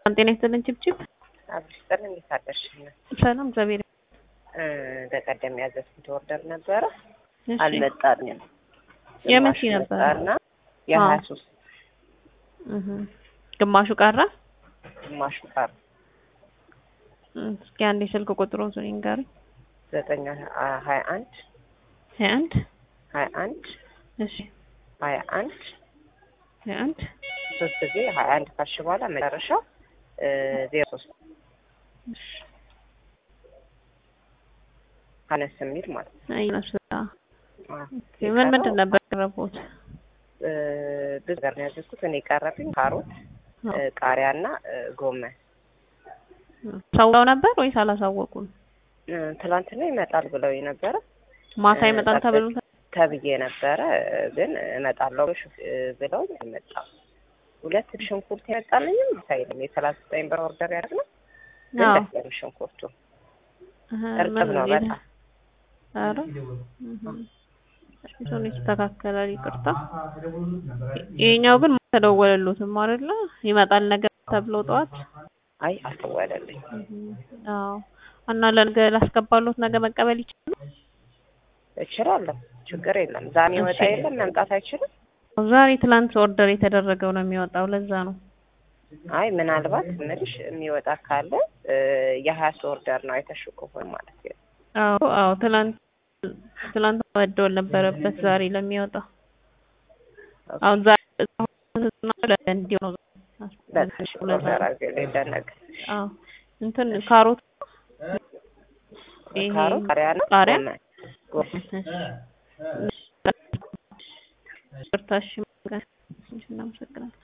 ጤና ይስጥልን ችብችብ። አብሪስጠን እንዴት አደርሽ? ሰላም እግዚአብሔር በቀደም ያዘዝኩት ኦርደር ነበረ እሺ። አልመጣልኝም። የመቼ ግማሹ ነበረ? መጣና የሀያ ሶስት እህ ግማሹ ቀረ። ግማሹ ቀረ። እም፣ እስኪ አንዴ ስልክ ቁጥሩን ይንገሩኝ። ዘጠኝ ሀያ አንድ ሀያ አንድ ሀያ አንድ እሺ ሀያ አንድ ሀያ አንድ ሶስት ጊዜ ሀያ አንድ ካልሽ በኋላ መጨረሻው ዜሮ ሶስት እሺ አነስ የሚል ማለት ነው። አይነሱ አዎ። ምን ምንድን ነበር ያቀረቡት? እ፣ ብዙ ነገር ነው ያዘዝኩት። እኔ የቀረብኝ ካሮት፣ እ፣ ቃሪያና እ፣ ጎመን ሰውለው ነበር ወይስ አላሳወቁም? እ፣ ትላንትና ይመጣል ብለው ነበረ ማታ ይመጣል ተብሎ ተብዬ ነበረ እ፣ ግን እመጣለሁ እ፣ ብለውኝ አልመጣም። ሁለት ሽንኩርት ያመጣልኝም ሳይልም የሰላሳ ዘጠኝ ብር ኦርደር ያደረግነው ግን አዎ። ደስ ያለ ሽንኩርቱ እህ፣ እርጥብ ነው ምን በጣም ኧረ እህ፣ እሱን ይስተካከላል። ይቅርታ። ይሄኛው ግን ተደወለሉትም አይደለ? ይመጣል ነገር ተብሎ ጠዋት አይ አልተወለልኝ አዎ። እና ለነገ ላስገባሉት ነገ መቀበል ይችላሉ? እችላለሁ ችግር የለም ዛሬ ይወጣ እሺ። የለም መምጣት አይችልም ዛሬ ትላንት ኦርደር የተደረገው ነው የሚወጣው። ለዛ ነው። አይ ምናልባት ምልሽ የሚወጣ ካለ እ፣ የሀያ ኦርደር ነው አይተሽው ከሆነ ማለት ነው አዎ አዎ። ትላንት ትላንት መደወል ነበረበት ዛሬ ለሚወጣው። አሁን ዛሬ እንዲሁ ነው። በቃሽ ኦርደር አድርጌ ለነገ አዎ እንትን ካሮት ይሄ ካሮት ቃሪያ ነው ቃሪያ? ጎመን ጎመን ቅርታሽ እናመሰግናለን።